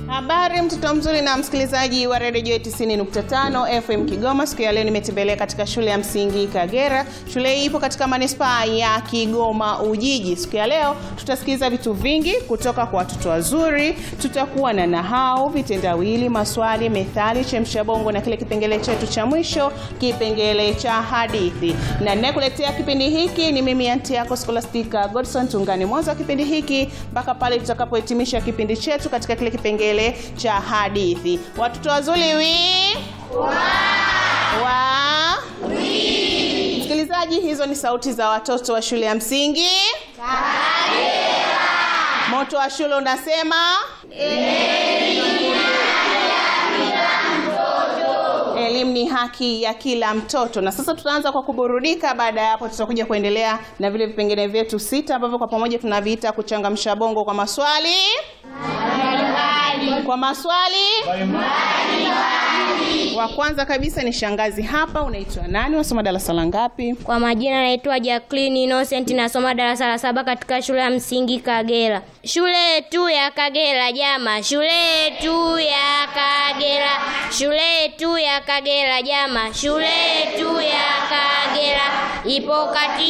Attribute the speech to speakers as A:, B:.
A: Habari mtoto mzuri na msikilizaji wa redio Joy 90.5 FM Kigoma. Siku ya leo nimetembelea katika shule ya msingi Kagera. Shule hii ipo katika manispaa ya Kigoma Ujiji. Siku ya leo tutasikiliza vitu vingi kutoka kwa watoto wazuri. Tutakuwa na nahau, vitendawili, maswali, methali, chemsha bongo na kile kipengele chetu cha mwisho, kipengele cha hadithi. Na ninayekuletea kipindi hiki ni mimi anti yako Scholastica Godson. Tungane mwanzo wa kipindi hiki mpaka pale tutakapohitimisha kipindi chetu katika kile kipengele cha hadithi. Watoto wazuri wi wa msikilizaji, hizo ni sauti za watoto wa shule ya msingi Moto wa shule unasema elimu ni haki ya kila mtoto. Na sasa tutaanza kwa kuburudika. Baada ya hapo, tutakuja kuendelea na vile vipengele vyetu sita ambavyo kwa pamoja tunaviita kuchangamsha bongo kwa maswali kwa maswali wa kwanza kabisa ni shangazi hapa. Unaitwa nani? Wasoma darasa la ngapi?
B: Kwa majina naitwa Jacqueline Innocent, nasoma darasa la saba katika shule ya msingi Kagera. Shule yetu ya Kagera jama, shule yetu ya Kagera, shule yetu ya Kagera jama, shule yetu ya Kagera ipo kati